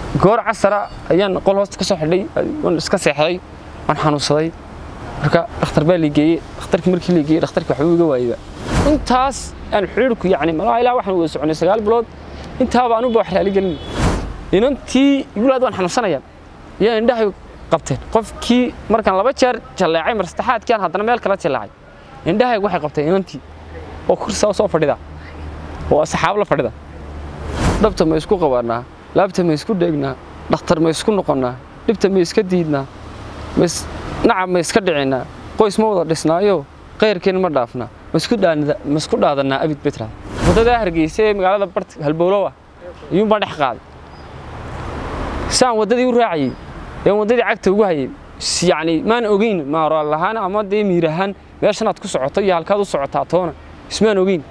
goor casara ayaan qol hoosta ka soo xidhay waan iska seexday waan xanuunsaday marka dhakhtar baa la geeyey dhakhtarkii markii la geeyey dhakhtarkii waxbuu iga waayeyba intaas aan xiriirku yacni malaha ilaa waxaan wada soconay sagaal bilood intaaba anuba wax raali gelin inantii igulaad waan xanuunsanaya yaa indhahay qabteen qofkii markaan laba jeer jalleecay mar saddexaadkiaan haddana meel kala jalleecay indhahaygu waxay qabteen inantii oo kursaa soo fadhida oo asxaab la fadhida dhabta ma isku qabanaa laabta ma isku dheegnaa dhakhtar ma isku noqonnaa dhibta ma iska diidnaa nacab ma iska dhicinaa qoys ma wada dhisnaayo qayrkeen ma dhaafnaa ma isku dhaadannaa abid betra waddadaa hargeysa ee magaalada bart halbowlowa iyuunbaan dhex qaaday saan waddadii u raacayey ee waddadii cagta ugu hayay yacni maan ogeyn maarool ahaan ama dee miir ahaan meeshanaad ku socoto iyo halkaad u socotaa toona ismaan ogeyn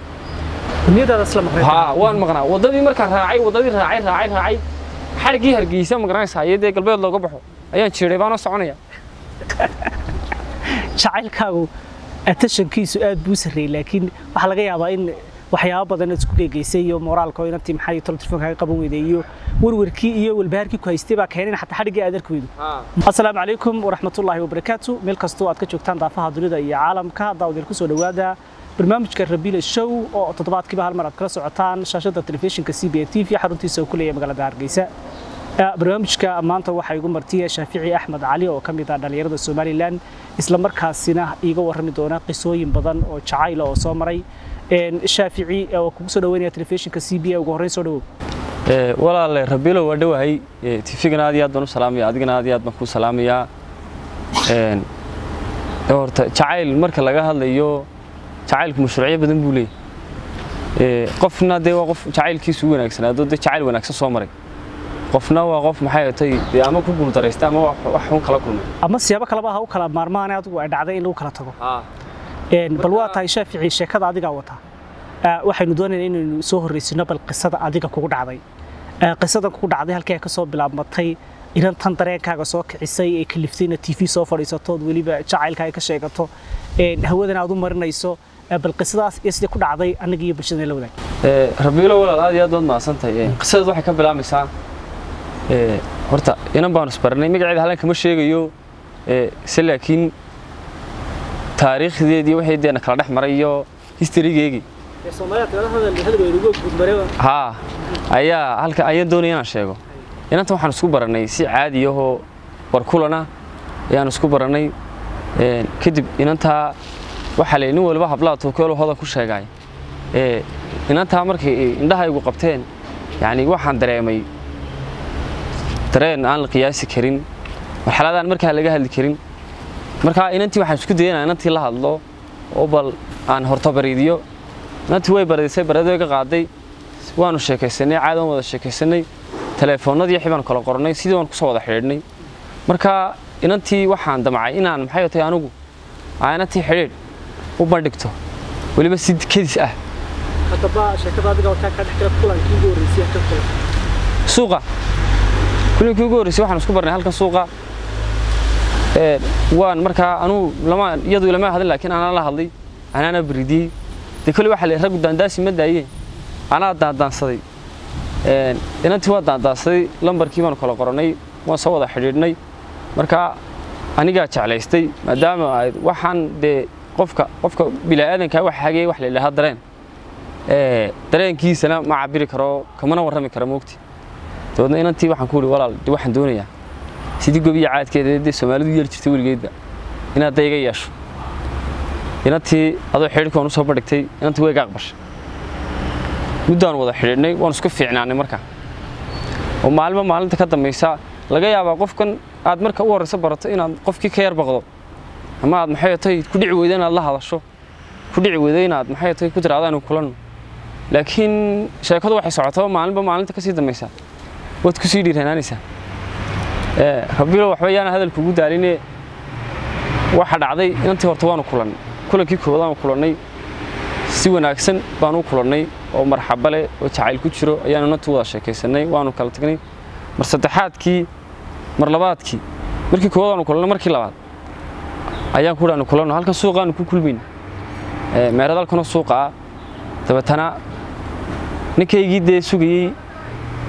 haa waan maqnaa waddadii markaan raacay waddadii raacay raacay raacay xadhiggii hargeysa magaranaysaa iyo dee galbeed looga baxo ayaan jiray baanoo soconaya jacaylkaagu atashankiisu aad buu sarreeyey laakiin waxaa laga yaabaa in waxyaabo badan aad isku geegeysay iyo moraalka oo inantii maxay tolo telefonkaaga qaban weyday iyo warwarkii iyo walbahaarkii ku haystay baa keenay xataa xadhiggii aad arki weydo assalaamu calaykum waraxmatullaahi wabarakaatu meel kastoo aad ka joogtaan daafaha dunida iyo caalamka daawadiil kusoo dhowaada barnaamijka rabiila show oo toddobaadkiiba hal mar aad kala socotaan shaashadda telefishinka c b a t v xaruntiisa oo ku leeyahay magaalada hargeysa barnaamijka maanta waxaa igu martiya shaafici axmed cali oo ka mid ah dhallinyarada somalilan isla markaasina iiga warrami doona qisooyin badan oo jacayla oo soo maray shaafici oo kugu soo dhaweynaya telefishinka c b a ugu horreyn soo dhawow walaale rabiilo waa dhowahay tifigana aad iyo aad baan u salaamaya adigana aad iyo aad baan kuu salaamayaa horta jacayl marka laga hadlayo jacaylku mashruucyo badan buu leeyahy qofna dee waa qof jacaylkiisu u wanaagsanaado dee jacayl wanaagsan soo maray qofna waa qof maxay tay dee ama ku guuldaraysta ama wax xun kala kulmay ama siyaabo kaleba ha u kala maarmaane adigu ay dhacday in lagu kala tago bal waa tahay shaafici sheekada adigaa wata waxaynu doonaynaa inaynu soo horreysino bal qisada adiga kugu dhacday qisadan kugu dhacday halkee ka soo bilaabmatay inan tan dareenkaaga soo kicisay ee kaliftayna t v soo fadhiisatood weliba jacaylkaaga ka sheegato hawadan aad u marinayso bal qisadaas iyo sidii ku dhacday annaga iyo bulshadana la wadaag rabiilo walaal aad iyo aad baad mahadsantahay qisadaas waxay ka bilaamaysaa horta inan baanu isbaranay magaceeda halan kama sheegayo se laakiin taariikhdeedii waxay deena kala dhex maray iyo historygeegii haa ayaa halka ayaan doonaya inaan sheego inanta waxaan isku barannay si caadi ahoo barkulana ayaan isku barannay kadib inantaa waxaa la nin waliba hablaha tuukeelo hodan ku sheegay inantaa markay indhahaygu qabteen yacni waxaan dareemay dareen aan la qiyaasi karin marxaladaan markaa laga hadli karin markaa inantii waxaan isku dayana inantii la hadlo oo bal aan horto bariidiyo inantii way baridisay bareed way ka qaaday waanu sheekaysanay caadi waan wada sheekaysanay telefoonnadii xibaan kala qornay sidii waan kusoo wada xidhiidhnay markaa inantii waxaan damcay inaan maxay tahay anigu aa inantii xidhiidh u bandhigto weliba si kedis ah suuqa kulinkii ugu horreysay waxaan isku barnay halkan suuqa waan markaa anuu lama iyadu lama hadlin laakiin anaa la hadlay anaana baridiyey dee kole waxaa la raggu daandaasi ma daayeen anaa daandaansaday inantii waa daandaansaday lambarkii baanu kala qorannay waan soo wada xidhiidhnay markaa anigaa jeclaystay maadaama ay waxaan dee qofka qofka bilaadankaa wax hagee wax la yidhaahaa dareen dareenkiisana ma cabiri karo kamana warrami karo moogti dabeedna inantii waxaan ku ihi walaal de waxaan doonayaa sidii gobiya caadkeeda dee soomaalidu yeeli jirtay weligeedba inaad da iga yeesho inantii adoo xidhiidhka waan u soo bandhigtay inantii way iga aqbashay muddaan wada xidhiidhnay waan isku fiicnaanay markaa oo maalinba maalinta ka dambaysa laga yaabaa qofkan aad marka u horreyso barato inaad qofkii ka yar baqdo ama aad maxay tahay ku dhici weydo inaad la hadasho ku dhici weydo inaad maxay tahay ku tiraado aanu kulanno laakiin sheekadu waxay socotaba maalinba maalinta ka sii dambaysaa waad ku sii dhiiranaanaysaa rabiilo waxba yaana hadalka ugu daaline waxa dhacday inantii horta waanu kulannay kulankii koowaadaanu kulannay si wanaagsan baanu u kulannay oo marxaba leh oo jacayl ku jiro ayaanu inantii wada sheekaysanay waanu kala tagnay mar saddexaadkii mar labaadkii markii koowaadaanu kulannay markii labaad ayaan ku dhaanu kulanno halkan suuqaanu ku kulmayna meerad halkanoo suuqa ah dabeetana ninkaygii dee sugayey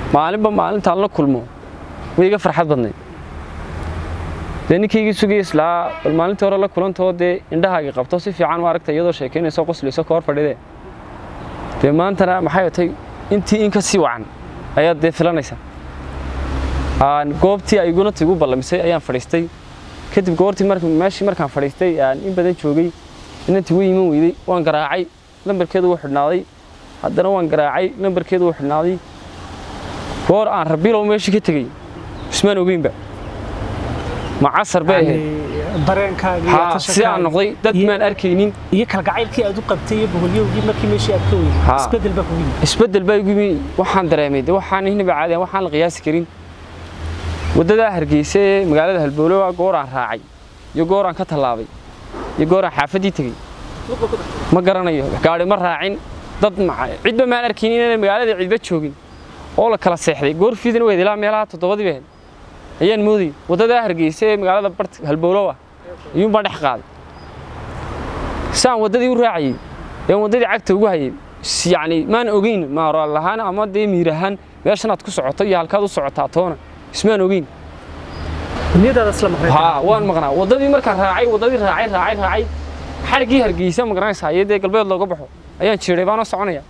maalinba maalintaan la kulmo way iga farxad badnayd dee ninkaygii sugaya islaa bal maalintii hore la kulantoo dee indhahaagii qabto si fiican u aragta iyadoo sheekaynayso qoslayso ka hor fadhidee dee maantana maxay atay intii in ka sii wacan ayaad dee filanaysaa goobtii ay iguna tigu ballamisay ayaan fadhiistay kadib goortii meeshii markaan fadhiistay aan in badan joogay inantii way iman weyday waan garaacay lambarkeedu wuu xidhnaaday haddana waan garaacay lambarkeedu wuu xidhnaaday goor aan rabiilow meeshii ka tegey ismaan ogeynba ma casar bay ahayd dareenkaaga si aan noqday dad maan arkaynin iyo kalgacaylkii aad u qabtay iyo boholyowgii markii meeshii aad ka weyday isbedel baa kugu yimid isbedel baa igu yimi waxaan dareemay de waxaan inaba caadi waxaan la qiyaasi karin waddadaa hargeysa ee magaalada halbowlowa goor aan raacay iyo goor aan ka tallaabay iyo goor aan xaafaddii tegey ma garanayo gaadhi ma raacin dad cidba maan arkayn inaan magaalada cidba joogin oo la kala seexday goor fiidin weyd ilaa meelaha toddobadii bahayd ayaan moodayay waddadaa hargeysa ee magaalada bart halbowlowa iyuun baan dhex qaaday saan waddadii u raacayey ee waddadii cagta ugu hayay yacni maan ogeyn maarool ahaan ama dee miir ahaan meeshanaad ku socoto iyo halkaad u socotaa toona ismaan ogeyn niyadaada isla maqnay haa waan maqnaa waddadii markaan raacay waddadii raacay raacay raacay xadhiggii hargeysa ma garanaysaa iyo dee galbeed looga baxo ayaan jiray baanoo soconaya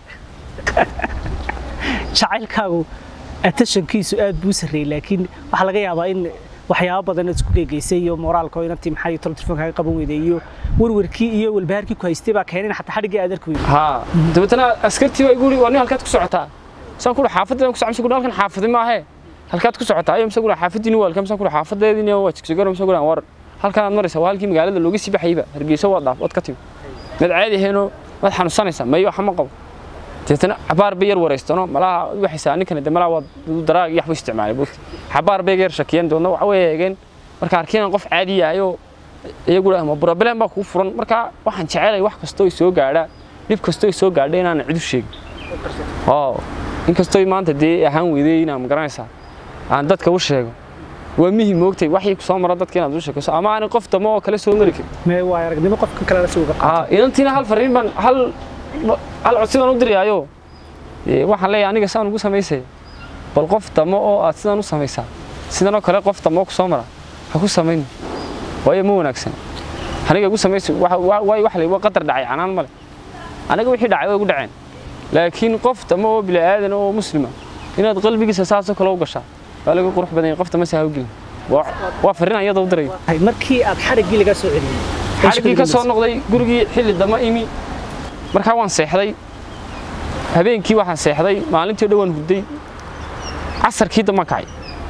jacaylkaagu attentionkiisu aad buu sarreeyey laakiin waxaa laga yaabaa in waxyaabo badan aad isku geegeysay iyo moraalka oo inantii maxay tolo telefonkaaga qaban weyday iyo warwarkii iyo walbahaarkii ku haystay baa keenay in xataa xadhiggii aad arki weyday haa dabeetana askartii baa igu yidhi waa nin halkaad ku socotaa saan ku xaafadda ku socon mise halkan xaafadi maahee halkaad ku socotaa ayo mise xaafadiini waa halkan mise xaafadeediini waa jigsigaro mise war halkan aad maraysaa waa halkii magaalada looga sii baxayba hargeysa waad dhaaf waad ka timi mad caadi aheenoo mad xanuunsanaysaa mayo waxa ma qabo deetana xabaar bay yar wareystano malaha waxaysaa ninkani de malaha waa daraag iyo waxba isticmaalay buugti xabaar bay yar shakiyeen doona waxa way eegeen marka arkeen qof caadi yahay oo iyagu ma problem baa kugu furan marka waxaan jecelay wax kastoo ay soo gaadhaa dhib kastoo ay soo gaadha inaan cid u sheegin oo inkastoo maanta dee ahaan weyday inaan magaranaysaa aan dadka u sheego waa muhim moogtay waxii ku soo mara dadka inaad u sheekayso ama aan qof damo oo kale soo mari karin mee waa aragnimo qofka kale la suuga aa inantiina hal fariin baan hal hal codsi baan u dirayaayo waxaan leeyahay aniga saan ugu samaysay bal qof damo oo aad sidan u samaysaa sidan oo kale qof damo ku soo mara ha ku samayn waayo ma wanaagsan aniga ugu samaysay waay wax waa qadar dhacay canaan male aniga wixii dhacay way ugu dhaceen laakiin qof damo oo bini aadan oo muslima inaad qalbigiisa saasoo kale u gashaa waa laga qurux badan yahay qofta ma saa gelin waa fariin ayada u diray markii aad xadhiggii laga soo celiyey xadhiggii ka soo noqday gurigii xilli dama imi markaa waan seexday habeenkii waxaan seexday maalintii o dhan waan hurday casarkii dambaan kacay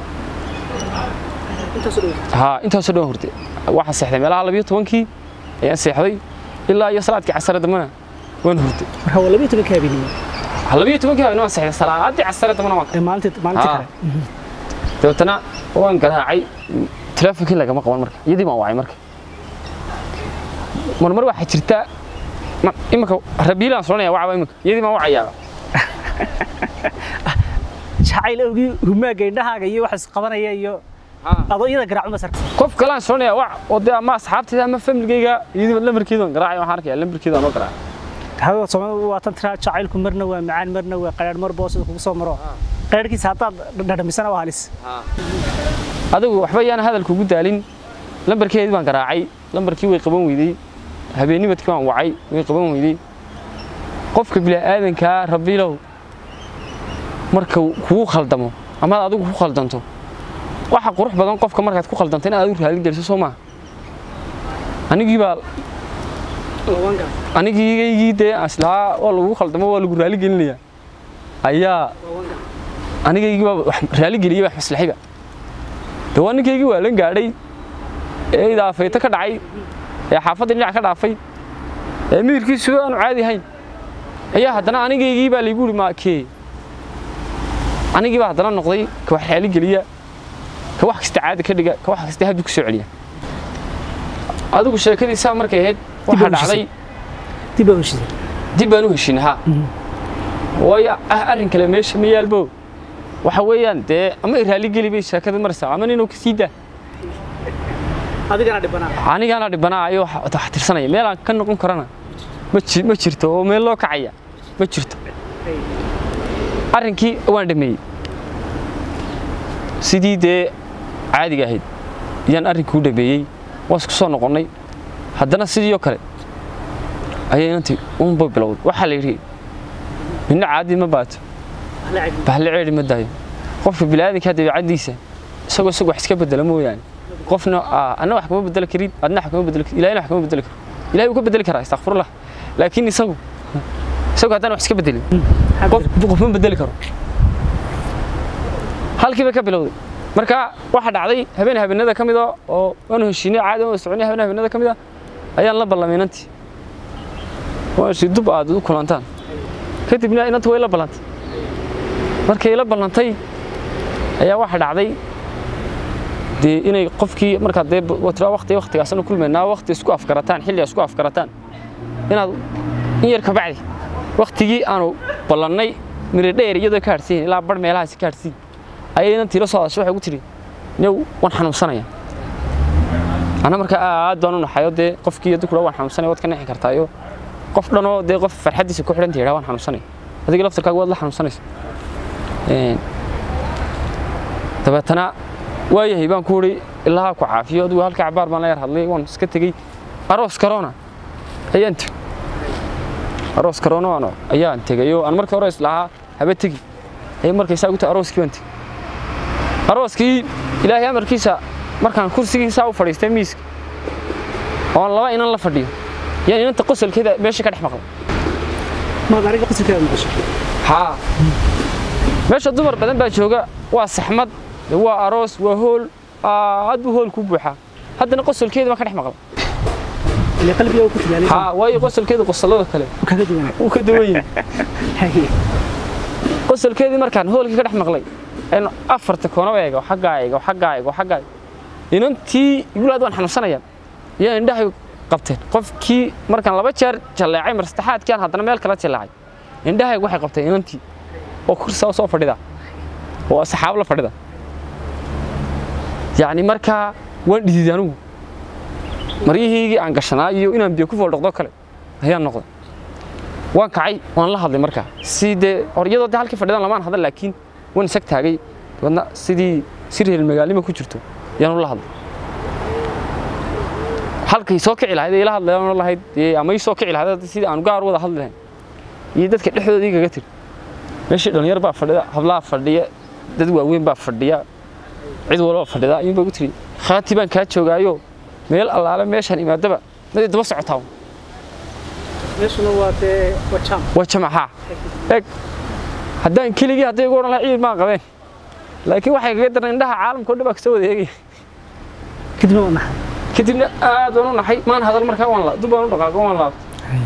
haa intaasoo dhan hurday waxaan seexday meelaha labiyo tobankii ayaan seexday ilaa iyo salaadkii casare dambana waan hurday marka waa labiyo tobankii habeenimo labiyo tobankii habeen waan seexday salaadii casare dambana waan kacay maalintii maalintii kale dabeetana waan garaacay teleefonkii lagama qaban marka iyadii baan wacay marka marmar waxaa jirta imika rabiilaan soranaya wacaba imika iyadii baan wacayaaba jacayl awgii humaaga indhahaaga iyo wax isqabanaya iyo adoo iyada garaacuma sarka qof kalaan soranaya wac oo dee ama asxaabtayda ama familgayga iyadii lambarkeeda waan garaacay waxaan arkaya lambarkeeda aan oo garaacay hawa Soomaalidu waa tan tiraa jacaylku marna waa macaan marna waa qaraar mar boosada kugu soo maro qaraarkiisa haddaad dhadhamisana waa halis adigu waxba yaan hadalku ugu daalin lambarkeedii baan garaacay lambarkii way qaban weydey habeennimadkii baan wacay way qaban weydey qofka bila'aadankaa rabiilow marka kugu khaldamo amaad adigu ku khaldanto waxa qurux badan qofka markaad ku khaldanto inaad adigu raali geliso soo maaha anigii baa anigiigaygii dee islahaa waa lagu khaldamo waa lagu raali gelinayaa ayaa anigaygii baa raali geliyey wax maslaxiba dee waa ninkaygii waa lan gaadhay ee idaafayto ka dhacay ee xaafadda dhinac ka dhaafay ee miyirkiisu aanu caadi ahayn ayaa haddana anigaygii baa laygu yidhi maakee anigii baa haddana noqday ka wax raali geliya ka wax kasta caadi ka dhiga ka wax kasta habdi ku soo celiya adigu sheekadiisaa markay ahayd waxaa dhacday dib baa heshiisay dib baan u heshiinay ha waayo arrin kale meesha ma yaalbo waxa weeyaan dee ama i raali geli bay sheekada maraysaa ama ninuu ka sii daa adigana dhibanaa anigaana dhibanaa ayo wax tirsanaya meelaan ka noqon karana ma jirto oo meel loo kacaya ma jirto arrinkii waan dhameeyey sidii dee caadiga ahayd ayaan arrinkii u dhameeyey waan isku soo noqonnay haddana sidii oo kale ayay inantii unba bilowday waxaa la yidhi midna caadi ma baato bahle ceedhi ma daayo qofka bini'aadanka dabeecaddiisa isagoo isagu wax iska bedela mooyaane qofna anna wax kama bedeli karin adna wax kama bedeli karin ilahina wax kama bedeli karo ilahay wuu ka bedeli karaa istakfirullah laakiin isagu isagu haddaan wax iska bedelin qof qof ma bedeli karo halkiiba ka bilowday marka waxaa dhacday habeen habeenada ka mida oo waanu heshiinay caadi waan soconay habeen habeenada ka mida ayaan la ballamay inantii waan shi dub aad u kulantaan kadibna inanta way la ballantay markay la ballantay ayaa waxaa dhacday dee inay qofkii markaad dee tira waqti waqtigaasna kulmaynaa waqti isku afgarataan xilli isku afgarataan inaad in yar ka bacdi waqtigii aanu ballannay miri dheer iyadoo ka hadhsiin ilaa bar meelahaasi ka hadhsiin ayay inantii la soo hadashay waxay ugu tiri new waan xanuunsanaya ana markaa aad baan u naxayo dee qofkii aduu kudha waan xanuunsanaya waad ka nexi kartaayo qof dhanoo dee qof farxaddiisa ku xidhanta yidhaa waan xanuunsanaya adiga laftarkaaga waad la xanuunsanaysa dabeetana waayahay baan ku idhi ilaa ku caafiyo adigu halka cabaar baan la yar hadlay waan iska tegey aroos karoona ayaan tegey aroos karoona ayaan tegay oo aan markii hore islahaa haba tegi ayay markay saa ugu tahay arooskii baan tegey arooskii ilaahay amarkiisa markaan kursigiisaa u fadhiistay miiska oon laba inan la fadhiyo yaan inanta qosolkeeda meesha ka dhex maqlay maad aniga qosolkeeda maqashay haa meesha dumar badan baa jooga waa saxmad waa aroos waa hool aad buu hool ku buuxaa haddana qosolkeeda baan ka dhex maqlay ile qalbiga ku tilaalay haa waayo qosolkeeda qosolada kale kaga duwanaa wuu ka duwan yahay qosolkeedii markaan hoolkii ka dhex maqlay aynu afarta koona eego xaggaa eego xaggaa eego xaggaa inantii igulaad waan xanuunsanaya yaa indhahay qabteen qofkii markaan laba jeer jalleecay mar saddexaadkii aan haddana meel kala jalleecay indhahay waxay qabteen inantii oo kursaa soo fadhida oo asxaab la fadhida yacni markaa waan dhididay anigu maryihiigii aan gashanaa iyo inaan biyo ku fooldhoqdo kale ayaan noqday waan kacay waan la hadlay markaa si dee hor iyadoo dee halkii fadhidan lamaan hadal laakiin waan isag taagay dabeedna sidii si reer magaalnima ku jirto yaan ula hadlay halkay soo kici lahayd ee ila hadlayaan lahayd ama ii soo kici lahayd sidii aan gaar wada hadli lahayn iyo dadka dhexdooda igaga tiri meeshii dhalinyar baa fadhida hablaha fadhiya dad waaweyn baa fadhiya cid walba fadhida ayuun baa ugu tiri khaati baan kaa joogaayo meel allaale meeshaan imaadaba madi daba socotaa meeshuna waa dee waa jam waa jamaca eg haddaan keligii hadday igu odhan lahaa ciid maan qabeen laakiin waxay kaga daran indhaha caalamka o dhan baa kasoo wada eegaya kadibna waa naxay kadibna aad baan u naxay maan hadal markaa waan la dub baan u dhaqaaqo waan laabtay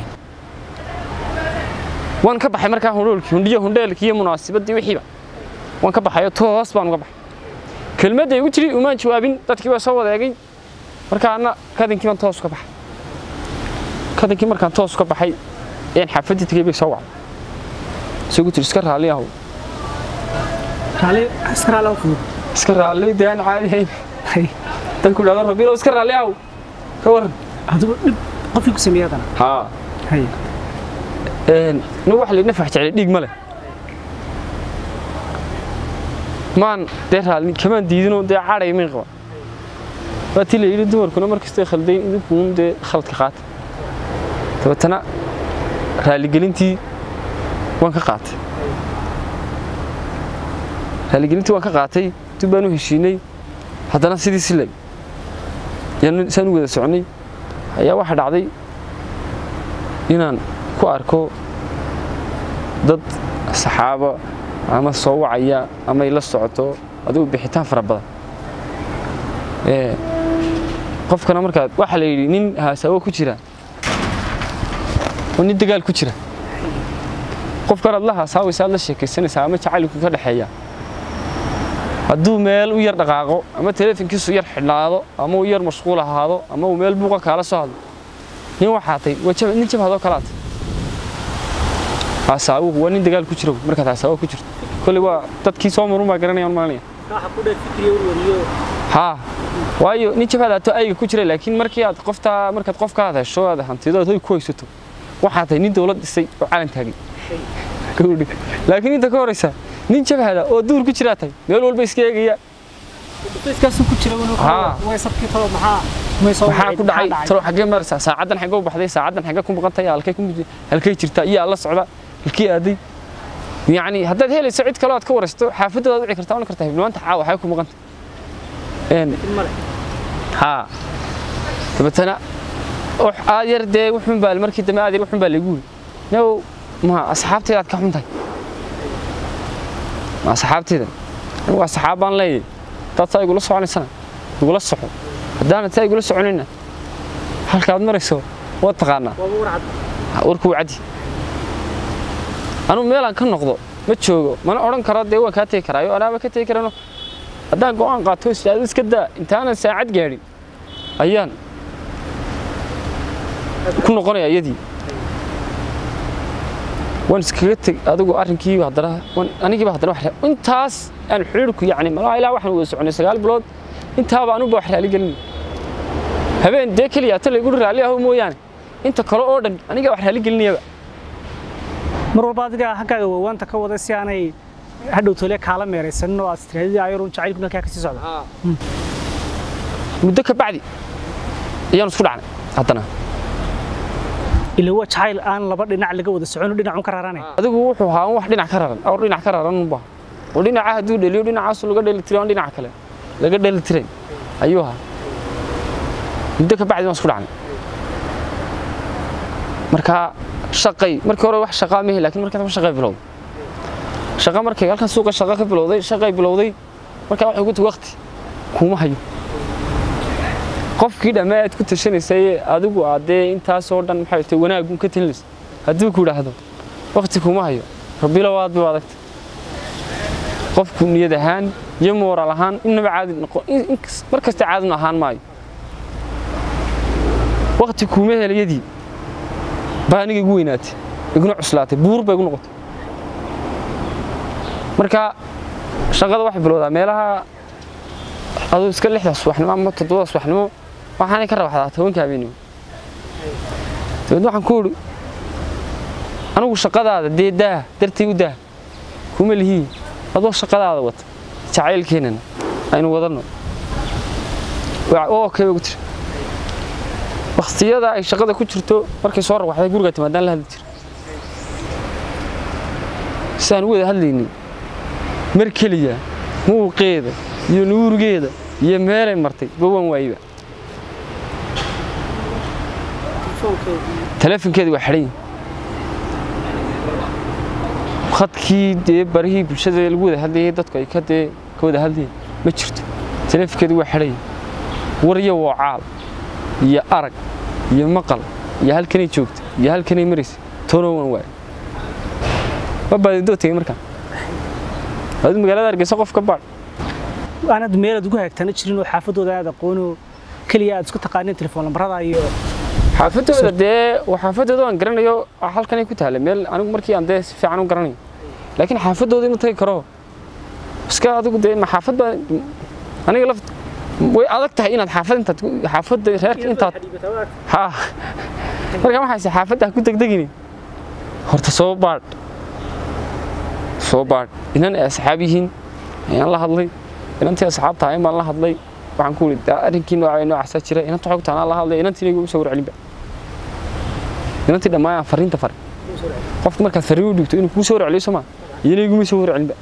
waan ka baxay markaa hundhoolkii hundhiyo hundheelkii iyo munaasibaddii wixiiba waan ka baxayo toos baan uga baxay kelmadda igu tiri umaan jawaabin dadkii baa soo wada eegay markaana kadinkii baan toos uga baxay kadinkii markaan toos uga baxay ayaan xaafaddii tegey bay soo wacday isagu tiri iska raalli ahow raali iska raali oo fudud iska raalli dee aan caadi ahayn hay dadku dhahdo rabiilow iska raalli ahow ka warran adigu dhib qofkii ku sameeyay hadana haa hay nin waxa laydna fax jeclay dhiig ma leh maan dee raalli kamaan diidinoo dee cadhay mayn qaba waa tii la yidhi dumarkuna markastay khaldayn idinkuun dee khaladka qaata dabeetana raaligelintii waan ka qaatay raaligelintii waan ka qaatay dib baan u heshiinay haddana sidii si leg yaan saan u wada soconay ayaa waxaa dhacday inaan ku arko dad saxaabo ama soo wacaya ama ay la socoto adigu bixitaan fara badan qofkana markaad waxaa la yidhi nin haasawo ku jira oo nin dagaal ku jira qofkan aad la haasaawaysa aad la sheekaysanaysaa ama jacaylku ka dhexeeya hadduu meel u yar dhaqaaqo ama teleefonkiisu yar xidhnaado ama uu yar mashquul ahaado ama uu meel buuqa kaala soo hadlo nin waxaa tay waa nin jabhadoo kalaata hasaawuhu waa nin dagaal ku jiro markaad hasaawo ku jirto kolley waa dadkii soo marun baa garanayaan maalinaya waxa ku dheer fikriyo warwariyo haa waayo nin jabhad ato ayga ku jira laakiin markii aad qoftaa markaad qofka aad hesho aad hantido aad hoy ku haysato waxaa tahay nin dowlad dhisay oo calan taagay laakiin inta ka horeysa nin jabhada oo duur ku jiraa tahay meel walba iska eegaya iskaasu ku jira Haa. way sabkii talo maxaa may soo maxaa ku dhacay talo xaggee maraysaa saacaddan xaggee u baxday saacaddan xaggee ku maqantay halkay ku mid- halkay jirtaa iyo alla socda halkii aaday yacni haddaad helayso cid kale aad ka waraysto xaafaddaad wici kartaa oran kartaa hibnimaanta caawa waxay ku maqantay een haa dabeetana wax aad yar dee wuxun baa markii dambe aad yar wuxun baa lagu yiri now ma asxaabteeda aad ka xun tahay ma asxaabteeda anigu asxaab baan leeyahay dad saa igula soconaysana igula soco haddaanad saa igula soconayna halkaad marayso waad taqaanaa warkuu caddi anugu meelaan ka noqdo ma joogo mana odhan karo dee waan kaa tegi karaayo anaaba ka tegi karano haddaan go'aan qaato istaado iska daa intaanan saacad gaadhin ayaan ku noqonaya iyadii waan iskaga teg adigu arrinkii haddana waan- anigiiba haddana wax ra- intaas aan xiriirku yacni malaha ilaa waxaan wada soconay sagaal bilood intaaba anuba wax raali gelin habeen dee keliya ta laygu raali aho mooyaane inta kale oo dhan aniga wax raali gelinayaba mar walba adiga haggaaga waawaanta ka wada si aanay hadhow tole kaala meeraysanin oo aad istiraadidii ayarun jacaylku halkaa kasii socda muddo ka bacdi ayaan isku dhacnay haddana ila waa jacayl aan laba dhinac laga wada socon oo dhinacun ka raranay adigu wuxuu ahaa wax dhinac ka raran awr dhinac ka raran unba oo dhinaca hadduu dheliyo dhinacaasu laga dheli tiray aan dhinaca kale laga dheli tiray ayuu ahaa muddo ka bacdi waan isku dhacnay marka shaqay markii hore wax shaqaa mehe laakiin markaa dambe shaqay bilowday shaqa markay halkan suuqa shaqa ka bilowday shaqay bilowday markaa waxay ugu tahay waqti kuma hayo qofkii dhammaa aad ku tashanaysay adigu aad dee intaasoo dhan maxay tahay wanaagun ka talinaysa hadduu ku idhaahdo waqti kuma hayo rabbilow aad bay u adagta qofku niyad ahaan iyo mooraal ahaan innaba caadi noqon in- in kas- mar kasta caadin ahaan maayo waqti kuuma helayadii baa aniga igu weynaatay iguna cuslaatay buur bay igu noqotay marka shaqada waxay bilowdaa meelaha aduu iska lixda subaxnimo ama toddobada subaxnimo waxaanay ka rabaxdaa tobanka habeenimo dabeedna waxaan ku idhi anigu shaqadaada dee daah dartay u daah kuma lihii adoo shaqadaada wata jacaylkeennana aynu wadanno oo kay ugu tiri waqtiyada ay shaqada ku jirto markay soo rawaxday guriga timaadaan la hadli jira sidaan u wada hadlaynay mar keliya muuqeeda iyo nuurigeeda iyo meelay martay bawan waayba taleefonkeeda waa xidhan yahay khadkii dee barihii bulshada lagu wada hadlayay dadku ay ka dee ka wada hadlayeen ma jirto taleefonkeeda waa xidhan yahay war iyo woocaal iyo arag iyo maqal iyo halkanay joogta iyo halkanay maraysa toona waan waayay ma baadidoo tegey markaan adigu magaalada hargeysa qof ka baadh aanad meelaad ugu hagaagtana jirin oo xaafadooda aad aqoono keliya aad isku taqaaneen telefoon lambarada iyo xaafadooda dee waa xaafadooda aan garanayo halkanay ku taalla meel anigu markii aan dee si fiican u garanayo laakiin xaafadooda ma tagi karo iska adigu dee ma xaafad baa aniga laf way adag tahay inaad xaafad intaad ku- xaafadda reerka intaad ha marka waxaase xaafadda ha ku degdegini horta soo baadh soo baadh inan ay asxaab yihiin ayaan la hadlay inantii asxaab tahay baan la hadlay waxaan ku iri arrinkii nooca noocaasaa jira inanta xogta anaa la hadlay inantiina igu soo warcelinba inantii dhammaan aan fariinta faray qofka markaad fariin u dhigto inuu kuu soo warceliyo soo maa iyana iguma soo warcelinba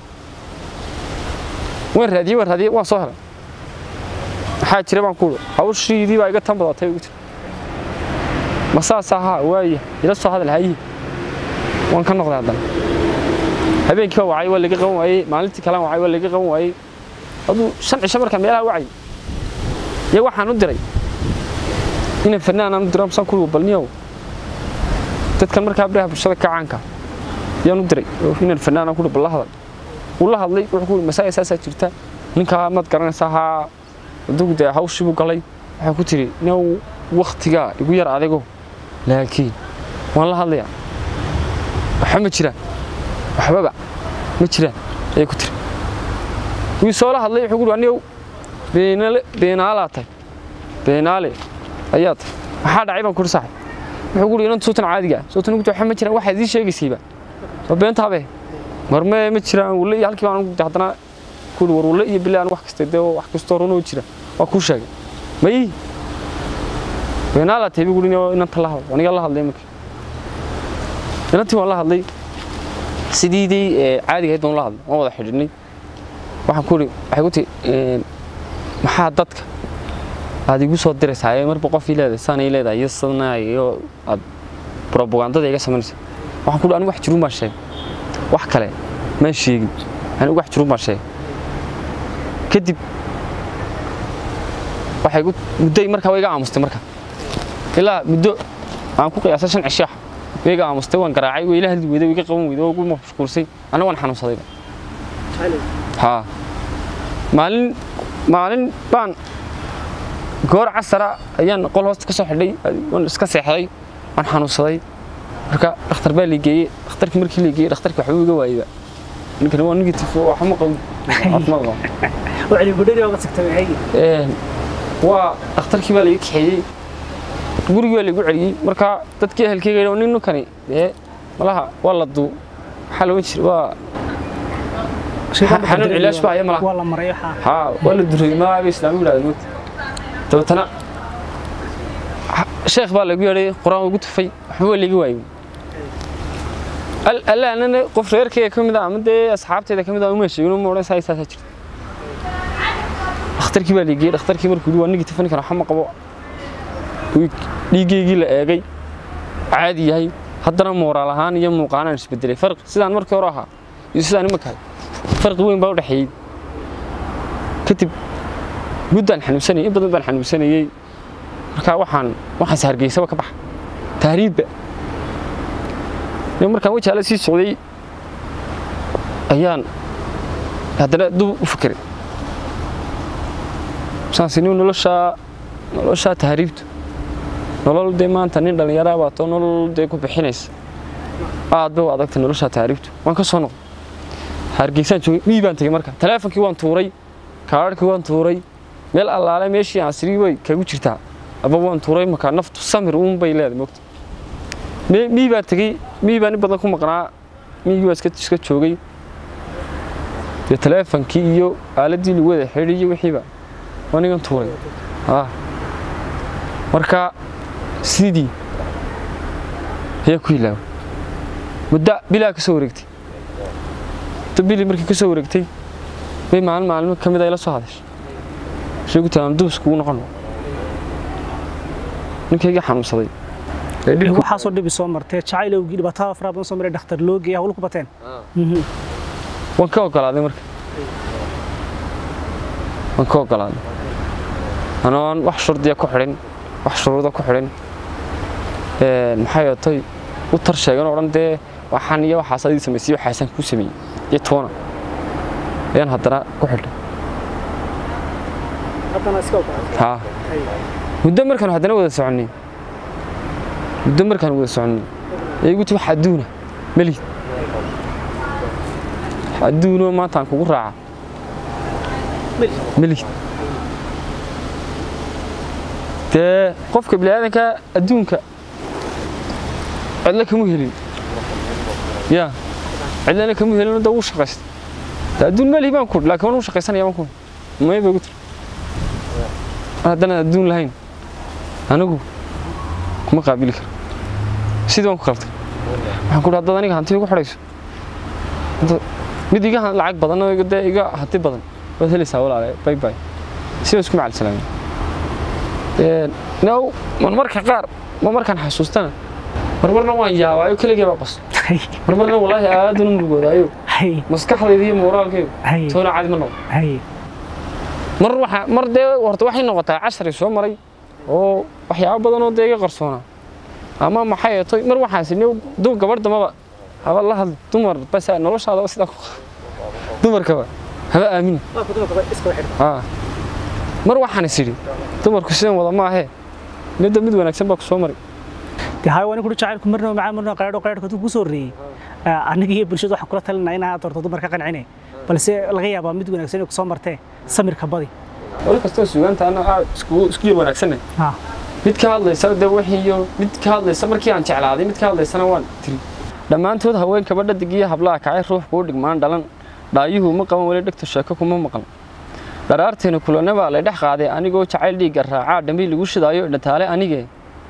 waan raadiyey waan raadiyey waan soo helay maxaa jira baan ku iri hawshiidii baa iga tan badatay ugu tiri ma saas ahaa waaya ila soo hadal hayihi waan ka noqday haddana habeenkii baa wacay waa laga qaban waayey maalintii kalaan wacay waa laga qaban waayey aduu shan cisho markaa meelaha wacay iyo waxaan u diray inaan fanaan aan u diro masaan kuwi balniyow dadkan markaa biraha bulshada ka caanka yaan u diray oo inaan fanaan aan kuwi bal la hadal wuu la hadlay wuxuu ku yidhi masaaya saasaa jirta ninkaa maad garanaysaa haa adugu dee hawshii buu galay waxay ku tiri new waktigaa igu yar adigo laakiin waan la hadlayaa waxa ma jiraan waxbaba ma jiraan ayay ku tiri wii soo la hadlay wuxuu ku yidhi anigow beenaale beenaalaa tahay beenaale ayaa tahay maxaa dhacay baan ku yidhi saaxib wuxuu ku yidhi inanta suutan caadiga ah suutan ugu waxa ma jiraan waxaad ii sheegaysayba waa beentaabe marme ma jiraan wule iyo halkii baan ugu haddana ku ku yidhi waruule iyo bilaan wax kasta dee wax kastoo runoo jira waa kuu sheegay may beenaa la tahay buu yidhi inanta la hadlo aniga la hadlay marka inantii waan la hadlay sidiidii caadiga ahayd baan la hadlay waan wada xidhiidhnay waxaan ku yidhi waxay ku tihi maxaa dadka aad igu soo diraysaa ee marba qofii leedahay saanay leedahay iyo sadna iyo aad propagandada iga samaynaysa waxaan ku yidhi anigu wax jiruun baan sheegay wax kale maan sheegin anigu wax jiruun baan sheegay kadib waxay mudday markaa way iga aamustay marka ilaa muddo aan ku qiyaasay shan cisho ah way iga aamustay waan garaacay way ila hadli weyday way iga qaban weyday oo ugu mashquulsay anna waan xanuunsaday haa maalin maalin baan goor casara ayaan qol hoosta ka soo xidhay waan iska seexday waan xanuunsaday marka dhakhtar baa la geeyey dhakhtarkii markii la geeyey dhakhtarkii waxba iga waayeyba ninkan waa negative waxba ma qabin caafimaad qaba waa dhakhtarkii baa laiga kaxeeyey gurigii baa laigu celiyey marka dadkii ehelkeyga yidhi nin ninkani dee malaha waa la duu maxaa la ohan jiray waa xanuun cilaash baa haya malaha waa la maray haa waa la duray maaaba islaami yidhahda moogta dabeetana sheekh baa lagu yeedhay qur-aan ugu tufay waxba waa laiga waayey alle anana qof reerkayga ka mid a ama dee asxaabtayda ka mid a uma sheegin uma odhan saa saasaa jirta dhakhtarkii baa laigeyey dhakhtarkii markuu yidhi waa negative ninkan waxa ma qabo dhiiggeygii la eegay caadi yahay haddana mooraal ahaan iyo muuqaanaan isbedelay farqi sidaan markii hore ahaa iyo sidaan imaka ahay farqi weyn baa u dhexeeyey kadib guddaan xanuunsanayay in badan baan xanuunsanayey markaa waxaan waxaas hargeysaba ka baxa tahriibba markaan wajaala sii socday ayaan haddana dub u fikiray saas inuu noloshaa noloshaa tahriibtu nolol dee maanta nin dhallinyaraa baato nolol dee ku bixinaysa aad bay u adagtay noloshaa tahriibtu waan ka soo noqday hargeysaan joogay mii baan tegey marka taleefonkii waan tuuray kaadhkii waan tuuray meel allaale meeshii aan sirii way kagu jirtaa aba waan tuuray markaa naftu samir uun bay leedahay mogta mii baan tegey mii baan in badan ku maqnaa miigii baa iska joogay dee taleefonkii iyo aaladdii lagu wada xidhi iyo wixiiba waa nigan tuuray marka sidii ayaa ku ilaaway muddo bilaa ka soo wareegtay muddo bili markii ka soo wareegtay bay maalin maalmo ka mid a ila soo hadashay sheegu taaan duus kugu noqon ninkayga xanuunsaday waxaasoo dhibi soo martee jacaylowgii dhibaatada faraha badan soo maray dhakhtar loo geeyay hawlu ku bateen waan ka ogolaaday marka waan ka ogolaaday anoon wax shurdiya ku xidhin wax shuruuda ku xidhin maxay otay u tar sheegan oo dhan dee waxaan iyo waxaas adii samaysay waxaasaan kuu sameeyey iyo toona ayaan haddana ku xidhay haa muddo markaan haddana wada soconnay muddo markaan wada soconnay ee igu ti wax adduuna melihid adduunoo maanta aan kugu raaca melihid dee qofka biniaadanka adduunka cidlo kama helin ya cidlana kama helin da wuu shaqaystay de adduun melihi baan ku laakiin waan u shaqaysanaya baan ku may bay gu tiri haddana adduun lahayn anigu kuma qaabili karo sidii waan ku qaltay waxaan ku haddaad aniga hanti igu xidhayso mid iga lacag badan oo dee iga hanti badan waad helaysaa walaale bay bay sidaa isku macal salaamin now man marka qaar ma markaan xasuustana marmarna waan yaabaayo keligii baa qos marmarna wallaahi aaduna murgoodaayo maskaxdayda iyo mooraalkaygu toona caadi ma noqo mar waxa mar dee horta waxay noqotaa cashari soo maray oo waxyaabo badan oo dee iga qarsoona ama maxay eetoy mar waxaan sinay dum gabadh damaba haba la hadl dumar bas noloshaadaba sidaa ku dumarkaba haba aamini mar waxaan is idhi dumarku sidan wada maahee midda mid wanaagsan baa ku soo maray de hay waan kuri jacaylku marna macaa marna qaraadho qaraadhka tuu ku soo reeyey aniga iyo bulshada waxaan kula talinaa inaad doorto dumarka qancine balse laga yaabaa mid wanaagsan inay ku soo martee samirka badi wali kastoo sugaanta ana aad isku isku yar wanaagsanay mid ka hadlaysa dee wixii iyo mid ka hadlaysa markii aan jeclaaday mid ka hadlaysana waan tiri dhammaantood haween kabadha digiyo hablaha kacay ruux kuu dhigmaan dhalan dhaayuhu ma qaban weli dhegta sheeko kuma maqan dharaarteena kulana baa la dhex qaaday anigoo jacayl dhiigga raacaa dhambi lagu shidaayo dhataale anigee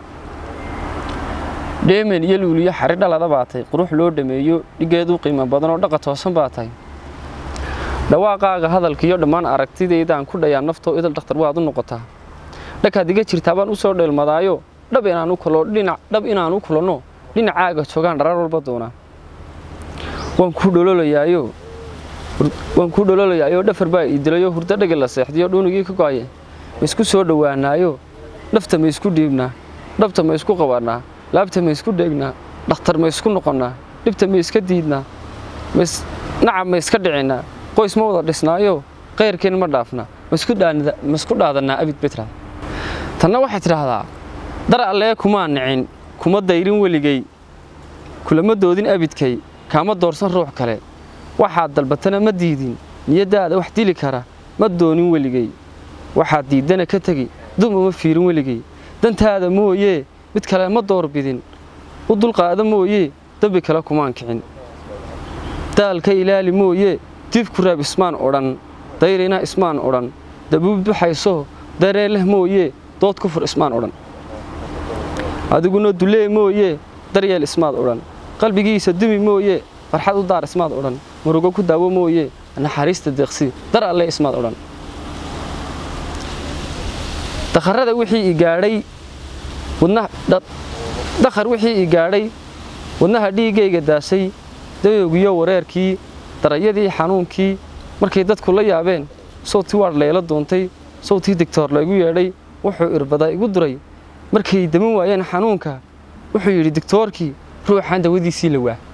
dheemen iyo luuliyo xari dhalada baa tahay qurux loo dhameeyo dhigeedu qiimo badan oo dhaqa toosan baa tahay dhawaaqaaga hadalkiiyo dhammaan aragtidaydaan ku dhayaa naftoo idal dhakhtar waad u noqotaa dhakaad iga jirtaa baan u soo dheelmadaayo dhab inaan u kulo dhinac dhab inaan u kulanno dhinacaaga joogaan dharar walba doonaa waan ku dholoolayaayo waan ku dholoolayaayo dhafar baa ii dilayo hurdo dhagi la seexdiyo dhuunigii ka go'aye ma isku soo dhowaanaayo dhafta ma isku dhiibnaa dhabta ma isku qabanaa laabta ma isku dheegnaa dhakhtar ma isku noqonnaa dhibta ma iska diidnaa nacab ma iska dhicinaa qoys ma wada dhisnaayo qayrkeen ma dhaafnaa ma isku dhaadannaa abid betra tanna waxay tidhaahdaa dar allee kumaa nicin kuma dayrin weligay kulama doodin abidkay kaama doorsan ruux kale waxaad dalbatana ma diidin niyaddaada wax dili kara ma doonin weligay waxaad diiddana ka tegi dum uma fiirin weligay dantaada mooyee mid kale ma doorbidin u dulqaada mooyee dembi kale kumaan kicin daalka ilaali mooyee diif ku raab ismaan odhan dayrina ismaan odhan dabuub duxayso dareen leh mooyee dood ku fur ismaan odhan adiguna dulee mooyee daryeel ismaad odhan qalbigiisa dumi mooyee farxad u daar ismaad odhan murugo ku daawo mooyee naxariista deeqsi dar alle ismaad odhan dakharada wixii i gaadhay dakhar wixii i gaadhay wadnaha dhiiggayga daasay dayowgiyo wareerkii darayadii xanuunkii markay dadku la yaabeen sawtii waadh layla doontay sawtii digtoor laygu yeedhay wuxuu irbada igu duray markay daman waayeen xanuunka wuxuu yidhi digtoorkii ruuxaan dawadiisii la waa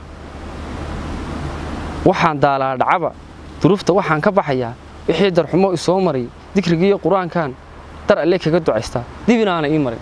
waxaan daalaa dhacaba duruufta waxaan ka baxayaa wixii darxumo isoo maray dikrigiiyo qur-aankan dar alle kaga ducaystaa dib inaana ii marin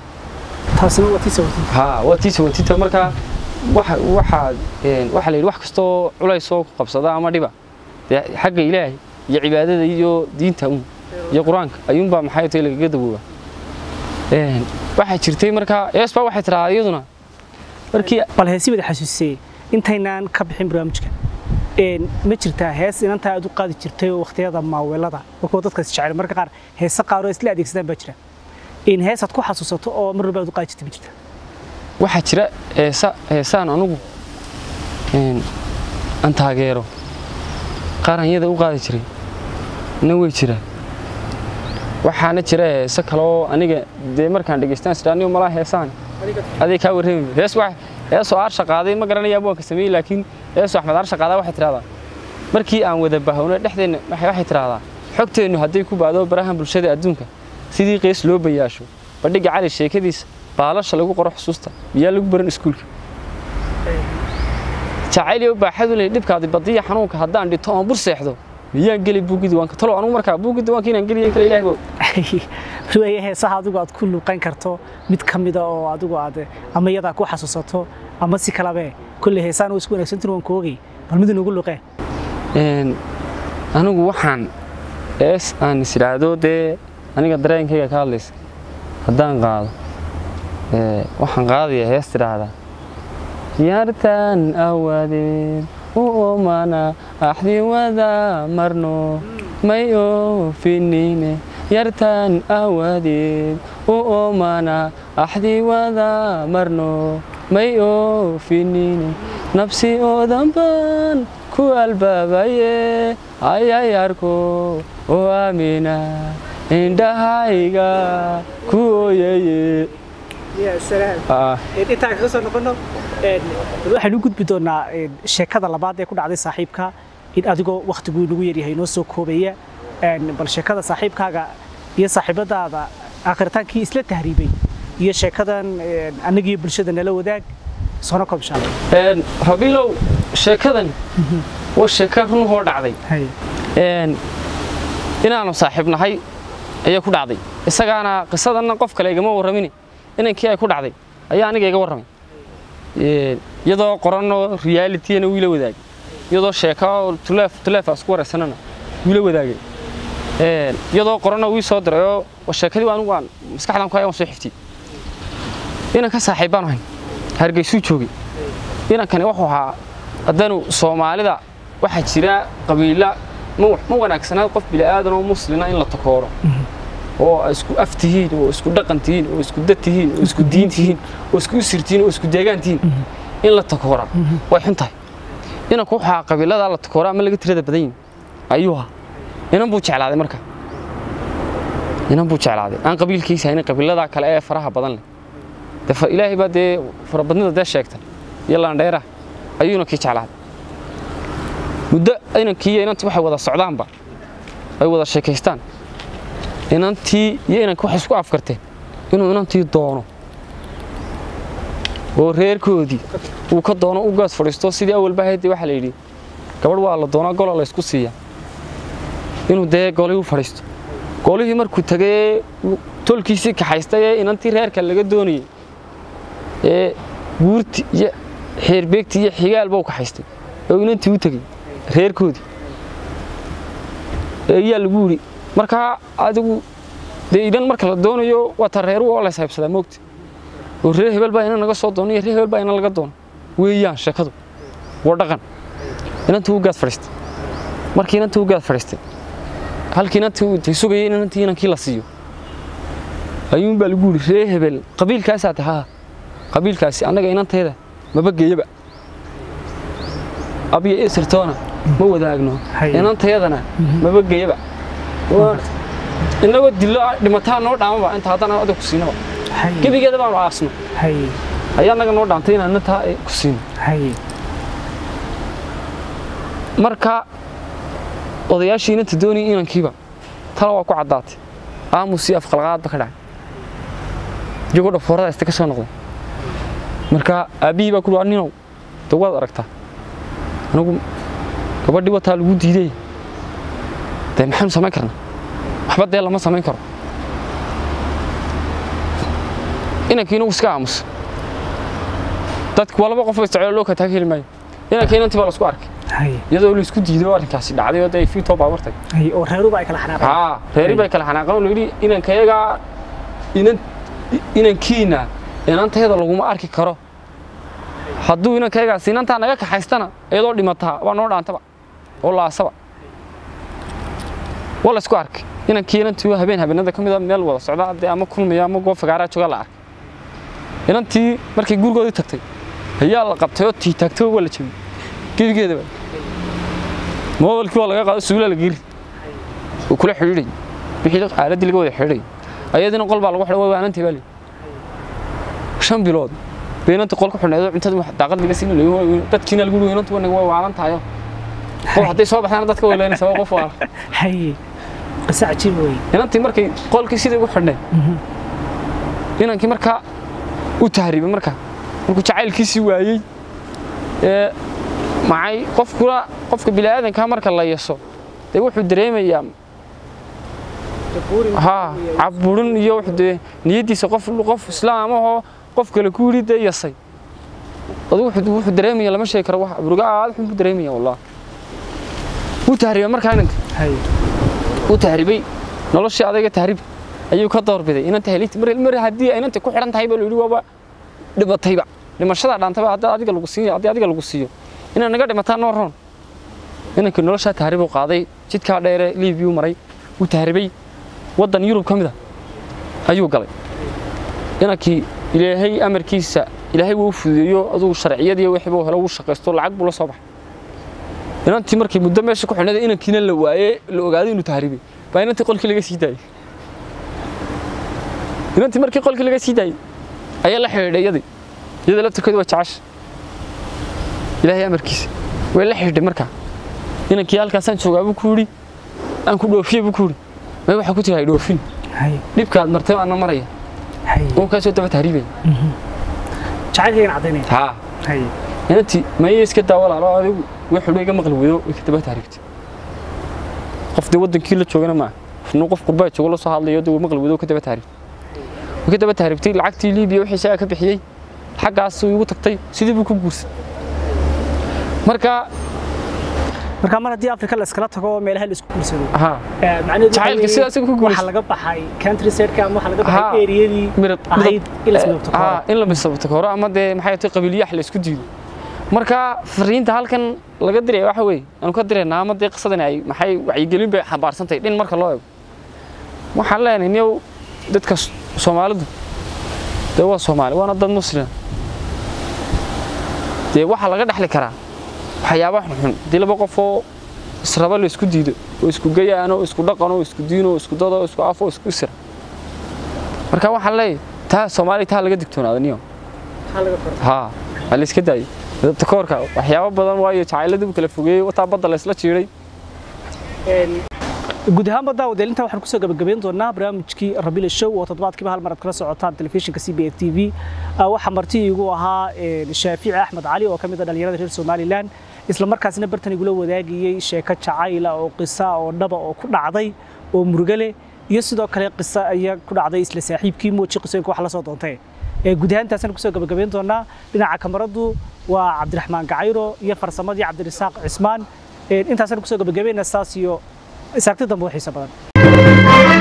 waa tii sawatita markaa waxaa la yidhi wax kastoo culaysoo ku qabsada ama dhiba dee xagga ilaahay iyo cibaadada iyo diinta un iyo qur-aanka ayuunbaa maxay tahay lagaga dawooba waxaa jirtay markaa eesbaa waxay tidhahdaa iyaduna markii bal heesi wada xasuusiyey intaynaan ka bixin barnaamijka ma jirtaa hees inantaa aad u qaadi jirtay oo wakhtiyada maaweelada markuu dadkaas jecel marka qaar heese qaar oo isla adeegsadaan baa jira in heesaad ku xasuusato oo mar walba aad u qaadi jirtay ma jirta waxaa jira heesa heesaan anugu aan taageero qaaranyada u qaadi jiray na way jiraan waxaana jira heese kaleoo aniga dee markaan dhegeystaan sidhaaniyo malaa heesaan aday kaa warrami hees heesoo aarsha qaaday ma garanaya abwaanka sameeyey laakiin heesoo axmed aarsha qaadaa waxay tidhahdaa markii aan wada bahowno dhexdeenna waxay tidhahdaa xogteennu hadday ku baado barahan bulshada adduunka sidii qeys loo bayaasho bandhigga cali sheekadiisa baalasha lagu qoro xusuusta miyaa lagu baran iskuulka jacayliyo baaxadu leh dhibkaadi badiya xanuunka haddaan dhito oon bur seexdo miyaan geli buuggi diiwaanka talow anugu markaa buuggi diiwaanka inaan geliyo kale ilaahay bog ruwaya heesaha adigu aad ku luuqan karto mid ka mida oo adigu aad ama iyadaa ku xasuusato ama si kalabe kulle heesaan oo isku wanaagsantin waan ku ogay bal mid inugu luuqee anigu waxaan ees aan is idhaahdo dee aniga dareenkayga ka hadlaysa haddaan qaado waxaan qaadayaa hees tidhaahdaa yartan awaadeed u oomana axdi wada marno may oofinine yartan awaadeed u oomana axdi wada marno may oofinine nabsi oodan baan ku albaabaye ayayarko oo aamina indhahayga ku ooyaye intaan kaga soo noqono waxaan u gudbi doonaa sheekada labaad ee ku dhacday saaxiibka in adigoo wakhtiguu inagu yaryahay noo soo koobaya bal sheekada saaxiibkaaga iyo saaxiibadaada akhritaankii isla tahriibay iyo sheekadan annagiyo bulshada nala wadaag soona koobshaa rabiilow sheekadan waa sheeka runhoo dhacday inaanu saaxiib nahay ayaa ku dhacday isagaana qisadanna qof kale igama warramin inankii ay ku dhacday ayaa aniga iga warramay iyadoo qoranoo realityana wiila wadaagay iyadoo sheeka tuleef tuleef isku waraysanana wiila wadaagay iyadoo qoranoo wii soo diray oo sheekadii anigu aan maskaxdan ku hayaan soo xiftiyey inanka saaxiib baan ahayn hargeysuu joogay inankani wuxuu ahaa haddaanu soomaalida waxaa jira qabiila ma ma wanaagsanaad qof bini'aadan oo muslina in la takooro oo ay isku af tihiin oo isku dhaqan tihiin oo isku dad tihiin oo isku diin tihiin oo isku usir tihiin oo isku deegaan tihiin in la takoora way xun tahay inanku waxaa qabiiladaa la takoora ama laga tirada badan yihin ayuu ahaa inan buu jeclaaday marka inan buu jeclaaday aan qabiilkiisa haynin qabiiladaa kale ee faraha badan leh de fa- ilaahay baa dee farabadnida dee sheegtay iyo laandheeraha ayuu inankii jeclaaday muddo inankii iyo inantii waxay wada socdaanba ay wada sheekaystaan inantii iyo inanka waxay isku afkarteen inuu inantii doono oo reerkoodii uu ka doono u gaas fadhiisto sidii awalba haydii waxaa la yidhi gabadh waa la doonaa gola la ysku siiya inuu dee golihii u fadhiisto golihii markuu tagay uu tolkiisii kaxaystay ee inantii reerka laga doonayey ee guurti iyo xeerbeegti iyo xigaalba u kaxaystay oo inantii u tegey reerkoodii ee ayaa lagu yidhi markaa adigu dee inan marka la doonayo waa ta reeru oo la ishaybsadaa moogta oo reer hebel baa ina naga soo doono iyo reer hebel baa ina laga doono weeyaan sheekadu waa dhaqan inantii u gaad fadhiistay markii inantii u gaad fadhiistay halkii inantii uu intay sugayay in inantii inankii la siiyo ayuun baa lagu yidhi reer hebel qabiilkaasaa tahay haa qabiilkaasi annaga inanteeda maba geeyaba abiyo isirtoona ma wadaagno Haye. inantayadana maba geeyaba Waa- innagoo dillo dhimataa noo dhaamaba inta haddana adiga ku siinaba haye gebigeeda baanu aasno haye ayaa naga noo dhaantay inaan intaa ay ku siino haye marka odayaashii inanta doonayay inankiiba tala waa ku caddaatay aamus iyo afqalqaadba ka dhacay iyagoo dhafoorada ista ka soo noqday marka aabbihii baa ku dhi ninow de waad aragtaa anigu gabadhii wataa lagu diiday dee maxaynu samayn karnaa waxba dee lama samayn karo inankii inagu iska aamusa dadku waa laba qof oo isticmaalo loo kala taag heli maayo inankii inantii baa la isku arkay haye iyadoo la isku diiday oo arrinkaasi dhacday oo dee ay fiitoo baabartay haye oo reeruba ay kala xanaaqeen haa reeri bay kala xanaaqeen oo layidhi inankayagaa inan inankiina inantayada laguma arki karo hadduu inankayagaasi inantaa naga kaxaystana iyadoo dhimataa waa noo dhaantaba oo laasaba waa la isku arkay inankii inantii waa habeen habeenada ka mida meel wada socda dee ama kulmaya ama goob fagaaraa jooga la arkay inantii markay gurigoodii tagtay ayaa la qabtay oo tiitaagtay oo waa la jebiyey gebigeedaba moobilkii waa laga qaado suulaa la geri uu kula xidhiidhay wixii xaaladdii laga wada xidhiidhay ayadina qol baa lagu xidhay waa waanantay baa leeyahay shan bilood bay inanta qol ku xidhnayd oo cuntada wax daaqad laga siin leeyahay dadkiina lagu leeyahay inanta wanaga waa waalan tahay qof hadday soo baxdana dadka way leenaysa waa qof waa haye qisa cajiib wey inantii markay qolkii sidii ugu xidhnay inankii markaa u tahriibay markaa markuu jacaylkiisii waayey ee macay qofkuna qofka bini'aadanka marka la yeso dee wuxuu dareemayaa haa caburin iyo wuxuu dee niyaddiisa qof qof islaam ahoo qof kale ku yidhi dee yasay adu wuxuu wuxuu dareemaya lama sheegi karo wax caburuga aad xun buu dareemaya wallah wuu tahriibay markaa inanka haye wuu tahriibay noloshii adayga tahriib ayuu ka doorbiday inanta helinta mar mar haddii ay inanta ku xidhan tahay baa la yidhi waaba dhibatayba dhimashada dhaantaba haddii adiga lagu siiyo haddii adiga lagu siiyo inaad naga dhimataa noo roon inankii noloshaa tahriib uu qaaday jidkaa dheere liibiyuu maray wuu tahribay waddan yurub ka mid a ayuu galay inankii ilaahay amarkiisa ilaahay wuu u fududeeyo adugu sharciyadii wixii buu helo wuu shaqaysto lacag buu la soo baxay inantii markii muddo meesha ku xidhnayd inankiina la waayey la ogaaday inuu tahribay baa inantii qolkii laga sii daayey inantii markii qolkii laga sii daayey ayaa la xidhiidhay iyadii iyada laftirkeedu waa jecesha ilaahay amarkiisa way la xidhiidhay markaa inankii halkaasaan joogaa buu ku yidhi aan ku dhoofiye buu ku yidhi may waxaa ku tiri hay dhoofin haye dhibkaad martay baana maraya haye oo kaasoo daba tahriibaya jacaylkaygan caddaynaya haa haye inantii maya iska daa walaalo adigu wuxuu iga maqli weydo way ka daba tahriibtay qof dee waddankii la joogana maaha inuu qof qurbaa joogo la soo hadlayo dee wuu maqli weydo ka daba tahriibtay way ka daba tahriibtay lacagtii liibiya wixii isagaa ka bixiyey xaggaas uu igu tagtay sidii buu ku guursan marka marka mar haddii afrika la iskala tago oo meelaha la isku guursado haa eh, macnaheedu waxa Jacaylka weeye sidaas ku guulaysta. waxaa laga baxay country side-ka ama waxaa laga Haa. baxay eriyadii midab ahayd in la ismidabto haa in la misabto hore ama dee maxay tahay qabiiliyaax la isku diido marka fariinta halkan laga diraya waxa weeye aanu ka diraynaa ama dee qisadani ay maxay wacyigelin bay xambaarsantahay dhin marka loo eego waxaan leenahay niyow dadka soomaalidu dee waa soomaali waana dad muslima dee waxaa laga dhexli karaa waxyaaba xunxun haddii laba qof oo israba la isku diido oo isku gayaano oo isku dhaqano oo isku diino oo isku dado oo isku afo oo isku isra marka waxaan leeyahay taa soomaaliya taa laga digtoonaada niyo haa waa la iska daayo dadabta koorka waxyaabo badan waayo jacayladii kala fogeeyey wataa badda la isla jiiday guud ahaan badda wadaalinta waxaan kusoo gabagabayn doonaa barnaamijkii rabile show oo toddobaadkiiba hal mar aad kala socotaan telefishinka c b f t v waxaa marti igu ahaa shaafici axmed cali oo ka mid ah dhalinyarada reer somalilan isla markaasna bartan igula wadaagayey sheeko jacayla oo qisa oo dhaba oo ku dhacday oo murugale iyo sidoo kale qisa ayaa ku dhacday isla saaxiibkii mooji qisooyinka wax la soo doontay guud ahaantaasaan kusoo gabagabayn doonaa dhinaca kamaradu waa cabdiraxmaan gacayro iyo farsamadii cabdirasaaq cismaan intaasaan kusoo gabagabaynaa saas iyo isaagti dambe oo xiisa badan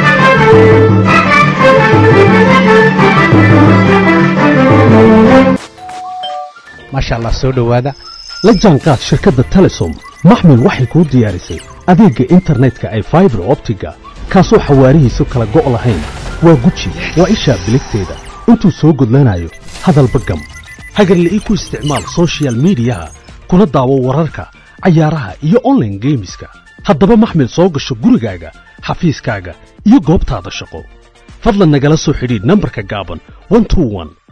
maasha allah soo dhowaada la jaanqaad shirkadda telesom maxmil waxay kuu diyaarisay adeegga internetka ay faibar optiga kaasoo xawaarihiisu kala go' lahayn waa guji waa ishaa biligteeda intuu soo gudlanayo hadalba gam hagarle ii ku isticmaal sochial midiyaha kuna daawo wararka cayaaraha iyo onlaine geemiska haddaba maxmil soo gasho gurigaaga xafiiskaaga iyo goobtaada shaqo fadlan nagala soo xidhiidh nambarka gaaban